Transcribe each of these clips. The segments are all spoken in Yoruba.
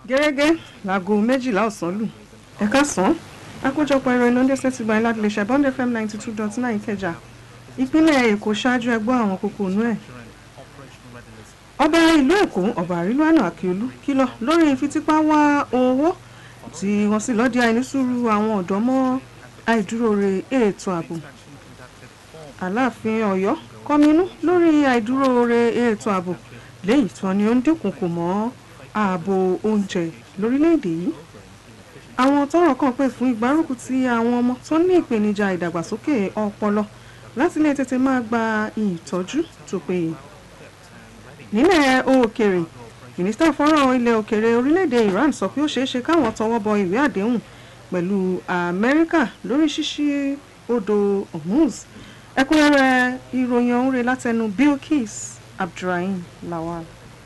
gẹ́gẹ́ láago méjìlá ọ̀sán lù ẹ̀ka sàn àkójọpọ̀ ẹ̀rọ iná dẹ́sẹ̀ ti gba láti lè ṣe bond fm ninety two dot nine ìkẹjà ìpínlẹ̀ èkó ṣáájú ẹgbọ́ àwọn kókó inú ẹ̀ ọba ìlú èkó ọba àrílùwánà àkíolú kìlọ̀ lórí ìfitípá wá owó tí wọ́n sì lọ́ọ́ di àìnísùúrù àwọn ọ̀dọ́ mọ́ àìdúróore ètò ààbò aláàfin ọ̀yọ́ kọminú lórí àìdúróore ètò ààbò lẹ́yìn tí wọ́n ní ó ń dínkùnkù mọ́ ààbò oúnjẹ lórílẹ̀‐èdè yìí àwọn tọ́rọ̀ kàn pè fún ìgbárùkù ti àwọn ọmọ tó ní ìpèníjà ìdàgbàsókè ọpọlọ láti lè tètè máa gba ìtọ́jú tó péye nílẹ̀ òkèrè mínísítà fọ́nrán ilẹ̀ òkèrè orílẹ̀‐èdè Iran sọ pé ó ṣeé ṣe káwọn tọwọ́ bọ ìwé àdéhùn pẹ̀lú Amẹ́ríkà lórí ṣíṣí odò Hormuz ẹ̀kúnrẹ́rẹ́ ìròyìn ọ̀hún rẹ̀ látẹnu Bilkis Abdulrahim Lawal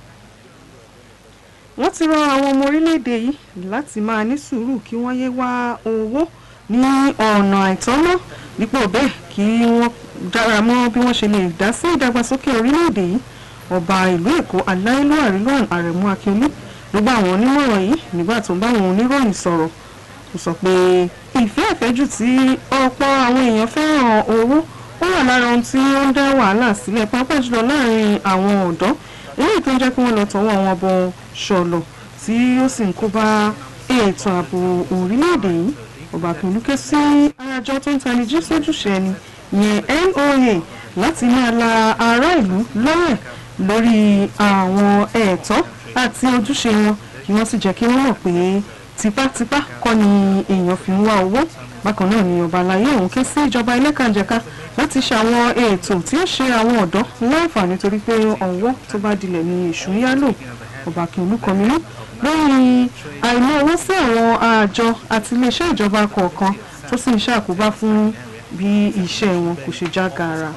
wọ́n ti rọ àwọn ọmọ orílẹ̀-èdè yìí láti máa ní sùúrù kí wọ́n yé wá owó ní ọ̀nà àìtọ́nà dípò bẹ́ẹ̀ kí wọ́n dára mọ́ bí wọ́n ṣe lè dá sí ìdàgbàsókè orílẹ̀-èdè yìí ọba ìlú èkó aláìlú àrílùwàn àrẹ̀mú akíolú ló bá àwọn onímọ̀ràn yìí nígbà tó ń bá àwọn oníròyìn sọ̀rọ̀ ó sọ pé ìfẹ́ àfẹ́jù tí ọ̀pọ̀ àwọn èèyàn fẹ́ràn owó ó wà lára ohun tí ó ń dá wàhálà sílẹ̀ pàápàá jùlọ láàrin àwọn ọ̀dọ́ eléyìí tó ń jẹ́ kí wọ́n lọ tọwọ́ wọn bọ ṣọ̀lọ̀ tí ó sì ń kó bá ètò ààbò orílẹ̀-èdè yìí ọba akíolú ké sí àjọ tó ń tani jí sójúṣe ẹni yẹn NOA láti máa la ará ìlú lọ́rẹ̀ lórí àwọn ẹ̀tọ́ àti ojúṣe wọn kí wọ́n sì jẹ́ kí wọ́n mọ̀ pé tipátipá kọ́ ni èèyàn fi ń wá owó bákan náà ni ọba àlàyé ọ̀hún ké sí ìjọba ẹlẹ́kànjẹ̀ka láti ṣe àwọn ètò tí ó ṣe àwọn ọ̀dọ́ láǹfààní torí pé ọ̀wọ́ tó bá dilẹ̀ ni èṣù ń yálò ọba kìlú kọminú lórí àìmọ̀ owó sí àwọn àjọ àti iléeṣẹ́ ìjọba kọ̀ọ̀kan tó sì ń ṣàkóbá fún bí iṣẹ́ wọn kò ṣe já gaara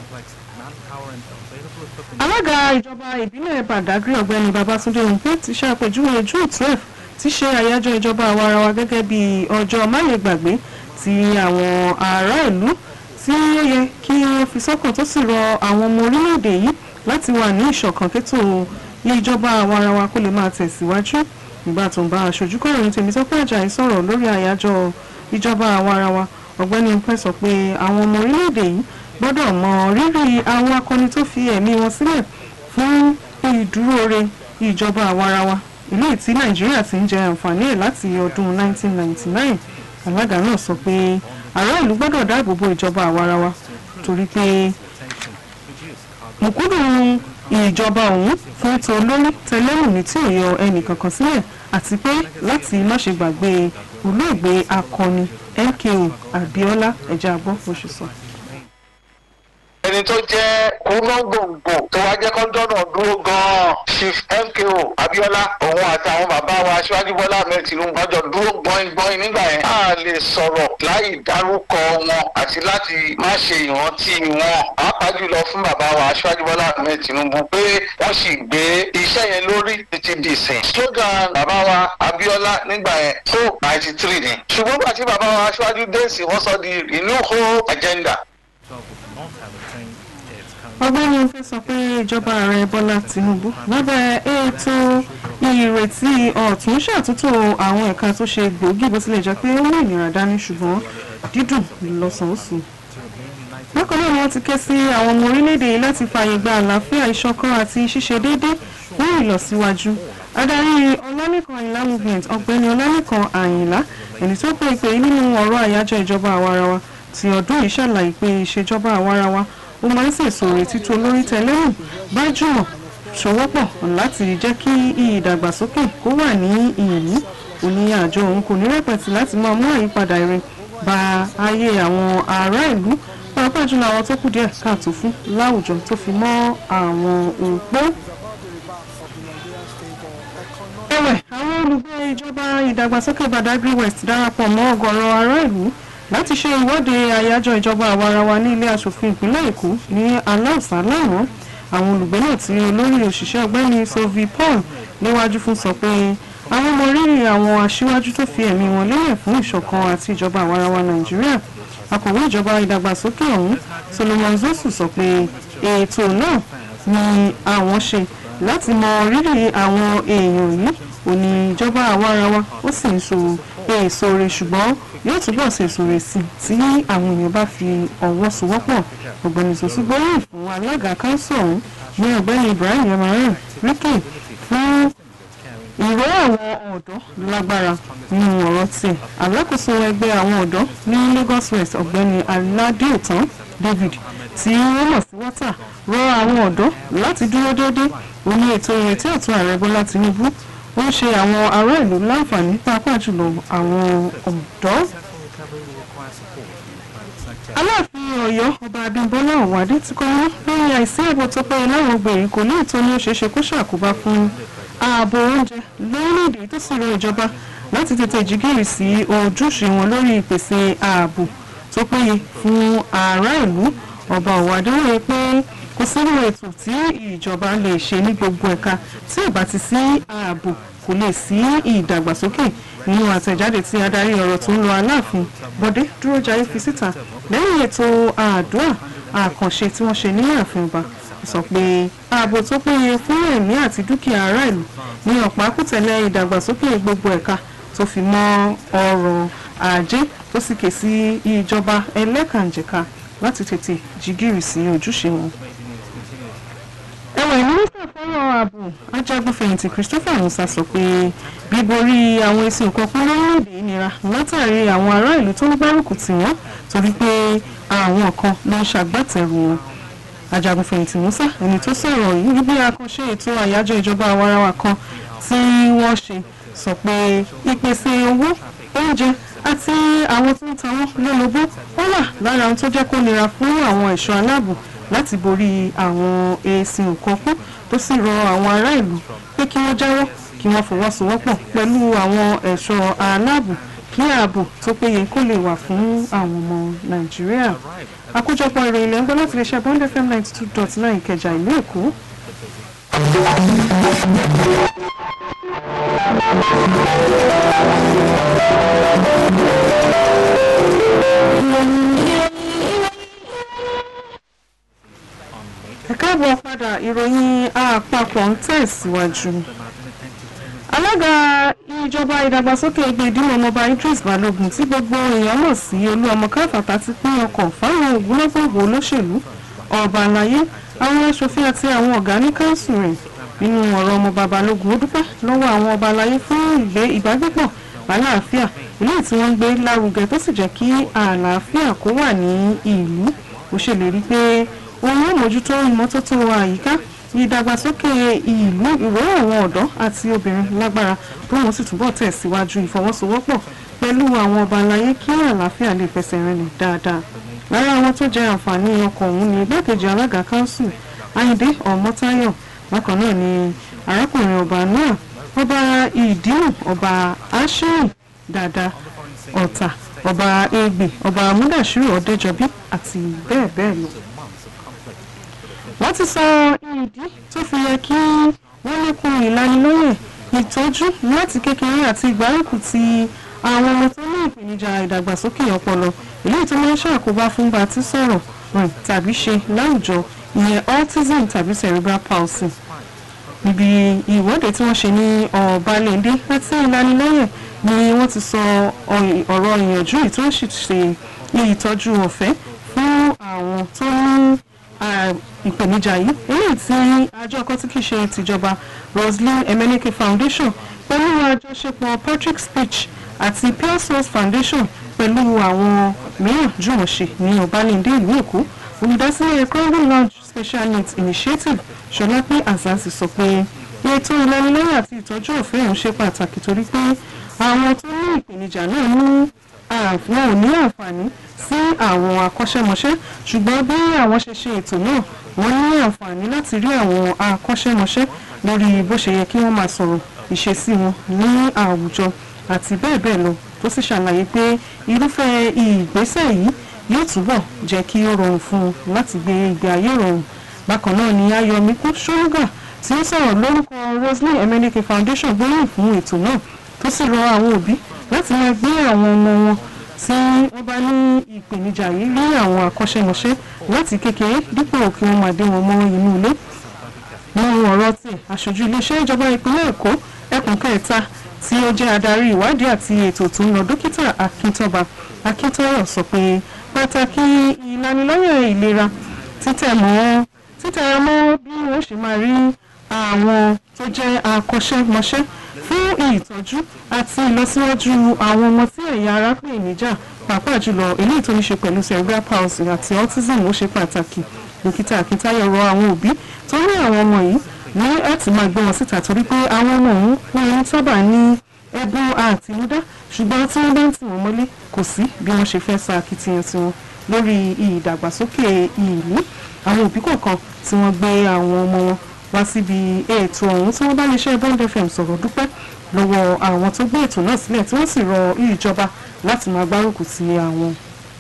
alága ìjọba ìbílẹ̀ Badagry ọ̀gbẹ́ni Babátúndé Òǹpé ti ṣàpèjúwe June twelve ti ṣe àyájọ́ ìjọba àwarawa gẹ́gẹ́ bí ọjọ́ málegbàgbé tí àwọn ará ìlú tí ó yẹ kí wọ́n fi sọ́kàn tó sì rọ àwọn ọmọ orílẹ̀-èdè yìí láti wà ní ìṣọ̀kan kétò ìjọba àwarawa kó lè máa tẹ̀síwájú nígbà tó ń bá aṣojú kọ̀ròyìn Tèmítọ́pẹ́ Àjàyí sọ̀rọ̀ lórí àyájọ́ ìjọba àwarawa ọ̀gbẹ́ni Òǹpé sọ pé àwọn ọmọ orílẹ̀-èdè yìí gbọ́dọ̀ mọ rírì àwọn akọni tó fi ẹ̀mí wọn sílẹ̀ fún ìdúróore ìjọba àwarawa ilé tí nàìjíríà ti ń jẹ àǹfààní ẹ̀ láti ọdún 1999 alága náà sọ pé ará ìlú gbọ́dọ̀ dáàbò bo ìjọba àwarawa torí pé mùkúndù ìjọba ọ̀hún fún tó lórí tẹlẹ́mù ní tí ò yọ ẹnìkankan sílẹ̀ àti pé láti má ṣe gbàgbé olóògbé akọni MKO Abíọ́lá ẹ̀jẹ̀ àgbọ̀ bó ṣe sọ ẹni tó jẹ́ kúnlọ́gbòǹgbò tó wá jẹ́ kọ́ńdọ́nà dúró gan-an chief MKO Abíọ́lá òun àti àwọn bàbá wa aṣíwájú Bọ́lá Ahmed Tinubu jọ dúró gbọ́ngbọ́n nígbà yẹn a lè sọ̀rọ̀ láì dárúkọ wọn àti láti má ṣe ìrántí wọn pàápàá jùlọ fún bàbá wa aṣíwájú Bọ́lá Ahmed Tinubu pé wọ́n sì gbé iṣẹ́ yẹn lórí títí di ìsìn slogan bàbá wa Abíọ́lá nígbà yẹn tó ninety three ni ṣùgbọ́n gbà tí bàbá wa aṣíwájú dé sí wọ́n sọ di renew whole agenda ọgbẹ́ni Òǹpé sọ pé ìjọba ààrẹ Bọ́lá Tinubu lábẹ́ ètò ìrètí ọ̀tún ṣàtúntò àwọn ẹ̀ka tó ṣe gbòógì bó tilẹ̀ jẹ́ pé ó mú ìnira dání ṣùgbọ́n dídùn lọ́sàn-án bákan náà ni wọ́n ti ké sí àwọn ọmọ orílẹ̀-èdè yìí láti fààyè gba àlàáfíà ìṣọ̀kan àti ṣíṣe déédéé fún ìlọsíwájú adarí ọlálẹ́kan àyìnlá movement ọ̀gbẹ́ni ọlálẹ́kan àyìnlá ẹni tó pè pé nínú ọ̀rọ̀ àyájọ́ ìjọba àwarawa ti ọdún yìí ṣàlàyé pé ìṣèjọba àwarawa ó máa ń sèso retí tó lórí tẹlẹ́mù bá jùmọ̀ ṣọwọ́pọ̀ láti jẹ́ kí ìdàgbàsókè kó wà ní ìyìnbí òní àjọ òun kò ní rẹpẹtì láti máa mú àyípadà ire bá ayé àwọn ará ìlú pàápàá jùlọ àwọn tó kù díẹ̀ káàtó fún láwùjọ tó fi mọ́ àwọn òpó. ẹ̀wẹ̀ àwọn olùgbé ìjọba ìdàgbàsókè Badagry West darapọ̀ mọ́ ọ̀gọ̀rọ̀ ará ìlú láti ṣe ìwọ́de àyájọ́ ìjọba àwarawa ní ilé asòfin ìpínlẹ̀ èkó ní aláùsá lánàá àwọn olùgbé náà tí olórí òṣìṣẹ́ ọgbẹ́ni sovi paul léwájú fún sọ pé àwọn ọmọ rírì àwọn aṣíwájú tó fi ẹ̀mí wọn lélẹ̀ fún ìṣọ̀kan àti ìjọba àwarawa nàìjíríà akọ̀wé ìjọba ìdàgbàsókè ọ̀hún solomon zosu sọ pé ètò náà ni àwọn ṣe láti mọ rírì àwọn èèyàn yìí òní ìjọba àwarawa ó sì ń so èso rẹ̀ ṣùgbọ́n yóò túbọ̀ ṣe èso rẹ̀ sí tí àwọn èèyàn bá fi ọwọ́ sowọ́pọ̀ ọ̀gbẹ́ni sọ́sú gbóríyìn fún alága káńsù ọ̀hún ní ọ̀gbẹ́ni ibrahim yamaran ricky fún ìró àwọn ọ̀dọ́ lágbára nínú ọ̀rọ̀ tiẹ̀ alákòóso ẹgbẹ́ àwọn ọ̀dọ́ ní lagos west ọ̀gbẹ́ni aládéòtán david tí wọ́n mọ̀ sí wọ́tà rọ àwọn ọ̀dọ́ láti dúró déédéé òní ètò ìrètí ọ̀tún ààrẹ bọ́lá tinubu ó ń ṣe àwọn ará ìlú láǹfààní pàápàá jùlọ àwọn ọ̀dọ́ aláàfin ọ̀yọ́ ọba abímbọ́lá ọ̀wádé ti kọ́ wọ́n lórí àìsí ààbò tó péye láwọn gbèríko ní ìtọ́ni ó ṣeéṣe kó ṣàkóbá fún ààbò oúnjẹ lórílẹ̀‐èdè tó sì rọ ìjọba láti tètè jígìrì sí ojúṣe wọn lórí ìpèsè ààbò tó péye fún ará ìlú ọba ọ̀wádé wòye pé kò sínú ètò tí ìjọba lè ṣe ní gbogbo ẹ̀ka tí ò bá ti sí ààbò kò lè sí ìdàgbàsókè nínú àtẹ̀jáde tí adarí ọ̀rọ̀ tó ń lọ aláàfin bọ́dé dúrójayé fi síta lẹ́yìn ètò àdúrà àkànṣe tí wọ́n ṣe ní ààfin ọba sọ pé ààbò tó péye fún ẹ̀mí àti dúkìá ará ìlú ní ọ̀pá kùtẹ̀lẹ̀ ìdàgbàsókè gbogbo ẹ̀ka tó fi mọ́ ọrọ̀ ajé tó sì ké sí ìjọba ẹlẹ́kànjẹ̀ka láti tètè jígìrì sí ojúṣe wọn ẹwà mínísítà fọ́rọ̀ ààbò ajagunfẹ̀yìntì christopher musa sọ pé bíborí àwọn èsì nǹkan pín lórílẹ̀‐èdè nira látàrí àwọn ará ìlú tó ń gbárùkù tì wọ́n torí pé àwọn kan ló ń ṣàgbàtẹ̀rù wọn ajagunfẹ̀yìntì musa ẹni tó sọ̀rọ̀ yìí níbi àkànṣe ètò àyájọ́ ìjọba àwarawa kan tí wọ́n ṣe sọ pé ìpèsè owó oúnjẹ àti àwọn tó ń ta wọ́n lólobó ó wà lára ohun tó jẹ́ kó nira fún àwọn ẹ̀ṣọ́ aláàbò láti borí àwọn èsì nǹkan kú tó sì rọ àwọn ará ìlú pé kí wọ́n jáwọ́ kí wọ́n fọwọ́sowọ́pọ̀ pẹ̀lú àwọn ẹ̀ṣọ́ aláàbò kí ààbò tó péye kó lè wà fún àwọn ọmọ nàìjíríà àkójọpọ̀ ìròyìn ilẹ̀ ń gbọ́ láti lè ṣe bond fm ninety two dot nine ìkẹjà ìlú èkó. ẹ káàbọ̀ padà ìròyìn àpapọ̀ ń tẹ̀síwájú. alága ìjọba ìdàgbàsókè ẹgbẹ́ ìdílé ọmọọba idris balogun tí gbogbo èèyàn mọ̀ sí olú ọmọ káfàtà ti pín ọkọ̀ fáwọn ògúnlọ́gbọ̀gbọ̀ olóṣèlú ọba àlàyé àwọn aṣòfin àti àwọn ọ̀gá ní káńsù rẹ̀ nínú ọ̀rọ̀ ọmọọba balógun ó dúpẹ́ lọ́wọ́ àwọn ọba àlàyé fún ìgbé ìbágbépọ̀ àlàáfíà ilé tí wọ́n ń gbé lárugẹ tó sì jẹ́ kí àlàáfíà kó wà ní ìlú ó ṣèlérí pé òun yóò mójútó ìmọ́tótó àyíká ìdàgbàsókè ìlú ìró àwọn ọ̀dọ́ àti obìnrin lágbára tóun sì túbọ̀ tẹ̀síwájú ìfọwọ́sowọ́pọ̀ pẹ̀lú àwọn ọba aláyé kí àlàáfíà lè fẹsẹ̀ rinlẹ̀ dáadáa lára àwọn tó jẹ àǹfààní ọkọ̀ ọ̀hún ni igbákejì alága kanṣu ayíǹde ọmọtáyọ̀ bákan náà ni arákùnrin ọba náà ọba ìdíhùn ọba aṣẹ́yìn dáadáa ọ̀tà ọba egbè ọba amúdàṣírò ọ̀dẹ́jọbí àti bẹ́ẹ̀ bẹ́ẹ̀ lọ wọ́n ti sọ ìdí tó fi yẹ kí wọ́n lékun ìlanilọ́yẹ̀ ìtọ́jú láti kékeré àti ìgbárùkù ti àwọn ọmọ tó ní ìpèníjà ìdàgbàsókè ọpọlọ eléyìí tó máa ń ṣàkóbá fún bá ti sọ̀rọ̀ rìn tàbí ṣe láwùjọ ìyẹn autism tàbí cerebral palsy níbi ìwọ́de tí wọ́n ṣe ní ọ̀balẹ̀ndé àti ìlanilọ́yẹ̀ ni wọ́n ti sọ ọ̀rọ̀ ìyànjú yìí tó ń ṣe ìtọ́jú ọ̀fẹ́ fún àwọn tó ní ìpèníjà yìí eléyìí tí àjọ ọkọ tí kìí ṣe tìjọba roslyn emenike foundation pẹ̀lú àjọṣepọ̀ patrick speech àti pure source foundation pẹ̀lú àwọn mìíràn jùmọ̀ ṣe ní ọ̀bálẹ̀ndé ìlú èkó olùdásílẹ̀ crowley lounge special needs initiative ṣọlápẹ́ azazi sọ pé ètò ìlanilọ́yẹ̀ àti ìtọ́jú ọ̀fẹ́ ọ̀hún ṣe pàtàkì torí pé àwọn tó ní ìpèníjà náà ní wọn ò ní àǹfààní sí àwọn akọ́ṣẹ́mọṣẹ́ ṣùgbọ́n bí àwọn ṣe ṣe ètò náà wọ́n ní àǹfààní láti rí àwọn akọ́ṣẹ́mọṣẹ́ lórí bó ṣe yẹ kí wọ́n máa sọ̀rọ̀ ìṣesí wọn ní àwùjọ àti bẹ́ẹ̀ bẹ́ẹ̀ lọ tó sì ṣàlàyé pé irúfẹ́ ìgbésẹ̀ yìí yóò túbọ̀ jẹ́ kí ó rọrùn fún un láti gbé ìgbé ayé rọrùn bákan náà ni ayọ̀míkú ṣóńgà tí ó sọ̀rọ̀ lórúkọ roslyn emenike foundation gbóríyìn fún ètò náà tó sì rọ àwọn òbí láti máa gbé àwọn ọmọ wọn tí wọ́n bá ní ìpèníjà yìí rí àwọn akọ́ṣẹ́mọṣẹ́ láti kékeré dípò kí wọ́n máa dé wọn mọ́ inú ilé nínú ọ̀rọ̀ tí aṣojú iléeṣẹ́ ìjọba ìpínlẹ̀ èkó ẹkùn kẹta tí ó jẹ́ adarí ìwádìí àti ètò tó ń lọ dókítà akíntọ́ba akíntọ́rọ̀ sọ pé pàtàkì ìlanilọ́yẹ̀ ìlera títẹ̀ mọ́ títẹ̀ mọ́ bí wọ́n ṣe máa rí àwọn tó jẹ́ akọ́ṣẹ́mọṣẹ́ fún ìtọ́jú àti ìlọsíwájú àwọn ọmọ tí ẹ̀yà ara pè níjà pàápàá jùlọ eléyìí tó ní ṣe pẹ̀lú cerebral palsy àti autism ó ṣe pàtàkì dókítà akíntayọ̀ rọ àwọn òbí tó ní àwọn ọmọ yìí ní láti máa gbé wọn síta torí pé àwọn ọmọ òun wọn ń sábà ní ẹ̀bùn àtinúdá ṣùgbọ́n tí wọ́n bá ń tì wọ́n mọ́lé kò sí bí wọ́n ṣe fẹ́ sa akitiyan tiwọn lórí ìdàgbàsókè ìlú àwọn òbí kọ̀ọ̀kan tí wọ́n gbé àwọn ọmọ wọn wá síbi ètò ọ̀hún tí wọ́n bá lè ṣe bond fm sọ̀rọ̀ dúpẹ́ lọ́wọ́ àwọn tó gbé ètò náà sílẹ̀ tí wọ́n sì rọ ìjọba láti máa gbárùkù ti àwọn.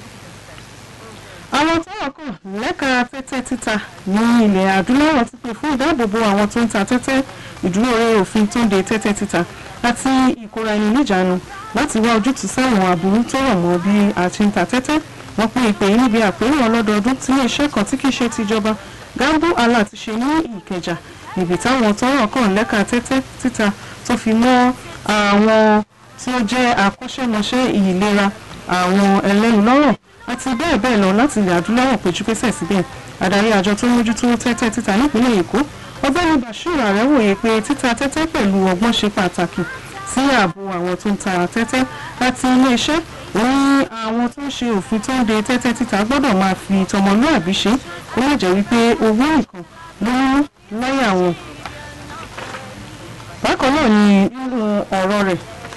àwọn tọ́wọ́ kàn lẹ́ka tẹ́tẹ́ títa ní ilẹ̀ adúláwọ̀ ti pè fún ìdáàbòbò àwọn tó ń ta tẹ́tẹ́ ìdúró orí òfin tó ń de tẹ́tẹ́ títa àti ìkóra ẹni níjàánu láti wá ojútùú sáwọn aburú tó rọ̀ mọ́ bí a ti ń ta tẹ́tẹ́ wọ́n pín ìpè yìí níbi àpérò ọlọ́dọọdún tí iléeṣẹ́ kan tí kì í ṣe tìjọba gambo allah ti ṣe ní ìkẹjà níbi táwọn tọ́rọ̀ kàn lẹ́ka tẹ́tẹ́ títa tó fi mọ́ àwọn tí ó jẹ́ akọ́ṣẹ́mọṣẹ́ ìlera àwọn ẹlẹ́nu lọ́rọ̀ àti bẹ́ẹ̀ bẹ́ẹ̀ lọ láti ilẹ̀ adúláwọ̀ péjú pésẹ̀ síbẹ̀ adarí àjọ tó ń mójútó tẹ́tẹ́ títa nípínlẹ̀ èkó ọgbẹ́ni bashir arẹ́wòye pé títa tẹ́tẹ́ pẹ̀lú ọgbọ́n ṣe pàtàkì sí ààbò àwọn tó ń ta tẹ́tẹ́ àti iléeṣẹ́ òun àwọn tó ń ṣe òfin tó ń de tẹ́tẹ́ títa gbọ́dọ̀ máa fi tọmọlúàbí ṣe kó má jẹ́ wípé owó nìkan ló ń lọ́yà wọn. bákan náà ni nínú ọ̀rọ̀ rẹ̀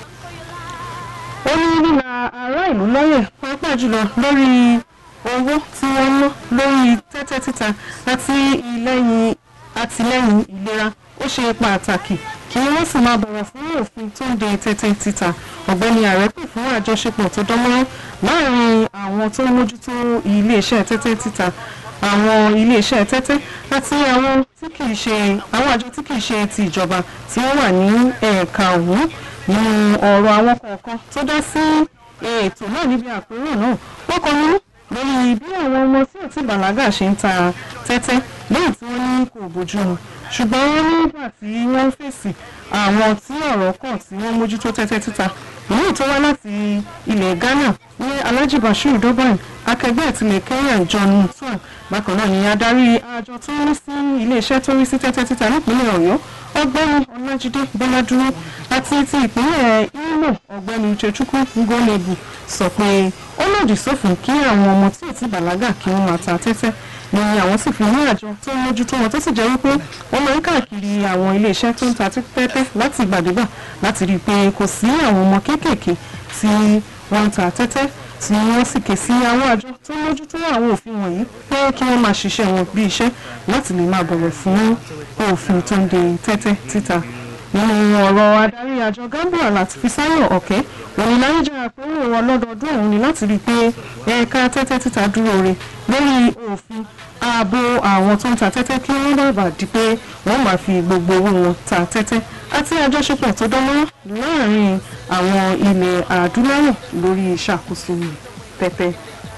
ó ní líla ará ìlú lọ́yẹ̀ pàápàá jùlọ lórí owó tí wọ́n ná lórí tẹ́tẹ́ títa àti ìlẹ́yìn àtìlẹ́yìn ìlera ó ṣe pàtàkì kí wọ́n sì máa bọ̀wọ̀ fún òfin tó ń de tẹ́tẹ́ títa ọ̀gbẹ́ni ààrẹ pè fún àjọṣepọ̀ tó dánmọ́rán láàrin àwọn tó ń mójútó iléeṣẹ́ tẹ́tẹ́ títa àwọn iléeṣẹ́ tẹ́tẹ́ àti àwọn tí kìí ṣe àwọn àjọ tí kìí ṣe ti ìjọba tí wọ́n wà ní ẹ̀ka ọ̀hún nínú ọ̀rọ̀ àwọn kọ̀ọ̀kan tó dá sí ètò náà níbi àpérò náà wọ́n kọ́ nínú lórí bí àwọn ọmọ tí ò tí bàlágà ṣe ń ta tẹ́tẹ́ lẹ́yìn tí wọ́n ní kò bójú mu ṣùgbọ́n nígbà tí wọ́n fèsì àwọn tí ọ̀rọ̀ kàn tí wọ́n mójútó tẹ́tẹ́ títa èyí tó wá láti ilẹ̀ ghana ní alhaji bashir doban akẹgbẹ́ ìtìlẹ̀ kenya john mutual bákan náà ni adarí àjọ tó ń rí sí iléeṣẹ́ tó ń rí sí tẹ́tẹ́ títa nípínlẹ̀ ọ̀yọ́ ọgbẹ́ni ọlájídé bọ́ládúró àti ti ìpínlẹ̀ imo ọ̀gbẹ́ni uchechukwu ngolebu sọ pé ó lòdì sófin kí àwọn ọmọ tí ò ti bàlágà kí wọ́n máa ta tẹ́tẹ́ ni àwọn sì fi ní àjọ tó ń mójútó wọn tó sì jẹ́ wípé wọ́n máa ń káàkiri àwọn iléeṣẹ́ tó ń ta tẹ́tẹ́ láti ìgbàdégbà láti rí i pé kò sí àwọn ọmọ kéékèèké tí wọ́n ń ta tẹ́tẹ́ tí wọ́n sì ké sí àwọn àjọ tó ń mójútó àwọn òfin wọ̀nyí pé kí wọ́n máa ṣiṣẹ́ wọn bí iṣẹ́ láti lè máa bọ̀wọ̀ fún òfin tó ń de tẹ́tẹ́ títa nínú ọ̀rọ̀ adarí àjọ gambia láti fi sáyọ̀ ọ̀kẹ́ òun láyé jẹ́ àpérò wọn lọ́dọọdún òun ni láti rí i pé ẹ̀ka tẹ́tẹ́ títa dúró re lórí òfin ààbò àwọn tó ń ta tẹ́tẹ́ kí wọ́n bàbà di pé wọ́n máa fi gbogbo owó wọn ta tẹ́tẹ́ àti àjọṣepọ̀ tó dánmọ́ láàrin àwọn ilẹ̀ adúláwọ̀ lórí ìṣàkóso tẹ́tẹ́.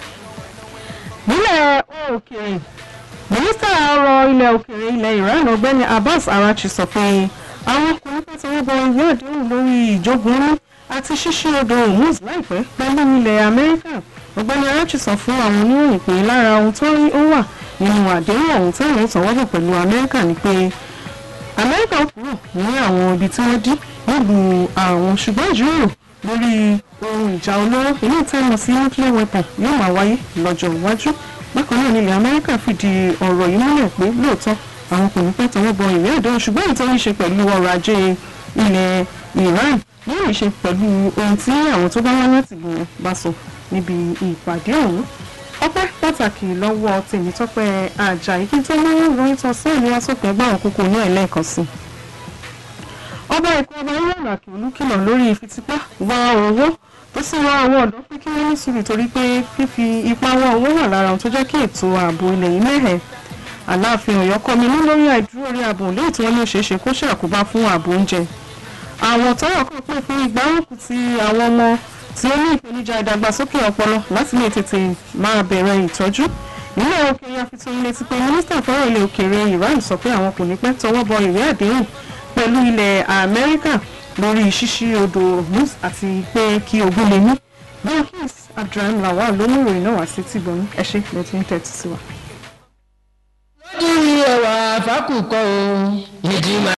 nílẹ̀ òkèèrè mínísítà ọ̀rọ̀ ilẹ̀ òkèèrè ilẹ̀ iran ọ̀gbẹ́ni abbas arachi sọ pé àwọn ọkùnrin pẹ́ tí wọ́n bọ ìwé àdéhùn lórí ìjógun ní àti ṣíṣí odò hormuz láìpẹ́ pẹ̀lú ilẹ̀ amẹ́ríkà ọ̀gbẹ́ni arachi sọ fún àwọn oníròyìn pé lára ohun tó rí ó wà nínú àdéhùn ọ̀hún táwọn ìtọ́wọ́bọ̀ pẹ̀lú amẹ́ríkà ni pé amẹ́ríkà kúrò ní àwọn ibi tí wọ́n dí nílùú àwọn ṣùgbọ́n ìjíròrò lórí ohun ìjà olóró ilé ìtẹ́nu sí nuclear weapon yóò máa wáyé lọ́jọ́ iwájú bákan náà nílẹ̀ amẹ́ríkà fìdí ọ̀rọ̀ yìí múlẹ̀ pé lóòótọ́ àwọn kò ní pẹ́ tọwọ́ bọ ìwé àdéhùn ṣùgbọ́n ìtọ́ ní ṣe pẹ̀lú ọrọ̀ ajé ilẹ̀ iran yóò ní ṣe pẹ̀lú ohun tí àwọn tó bá wá láti gbìyànjú bá sọ níbi ìpàdé ọ̀hún ọpẹ́ pàtàkì lọ́wọ́ tèmítọ́pẹ́ àjàyí kí n tó mú ìròyìn tán sí ìlú asòpin ẹgbẹ́ àwọn kókó ní ẹ̀lẹ́ẹ̀kan sí. ọba èkó ọba ìlànà àkìlú kìlọ̀ lórí ìfitipá wá owó tó sì rọ àwọn ọ̀dọ́ pé kí wọ́n ní sùúrù torí pé fífi ipá wá owó wà lára ohun tó jẹ́ kí ètò ààbò ilẹ̀ yìí mẹ́hẹ̀. aláàfin ọ̀yọ́ kọ́ mi ní lórí àìdúró orí ààbò léyìí tí wọ́n ní òṣèṣe kó ṣàkóbá fún ààbò oúnjẹ. àwọn tọ́rọ̀ kan pè fún ìgbárùkù ti àwọn ọmọ tí ó ní ìpèníjà ìdàgbàsókè ọpọlọ láti lè tètè máa bẹ̀rẹ̀ ìtọ́jú nílẹ̀ òkèèrè àfitún létí pé mínísítà fọ́rọ̀ ilẹ̀ òkèèrè Iran sọ pé àwọn kò ní pẹ́ tọwọ́ bọ ìwé àdéhùn pẹ̀lú ilẹ̀ Amẹ́ríkà lórí ṣíṣí odò Hormuz àti pé kí ogun lè ní. Bilkis Abdulrahim Lawal ló mú ìròyìn náà wá sí tìbọn ẹ ṣé ló ti ń tẹ́tí sí wa. lójú ẹwà fákùkọ o ìdí máa.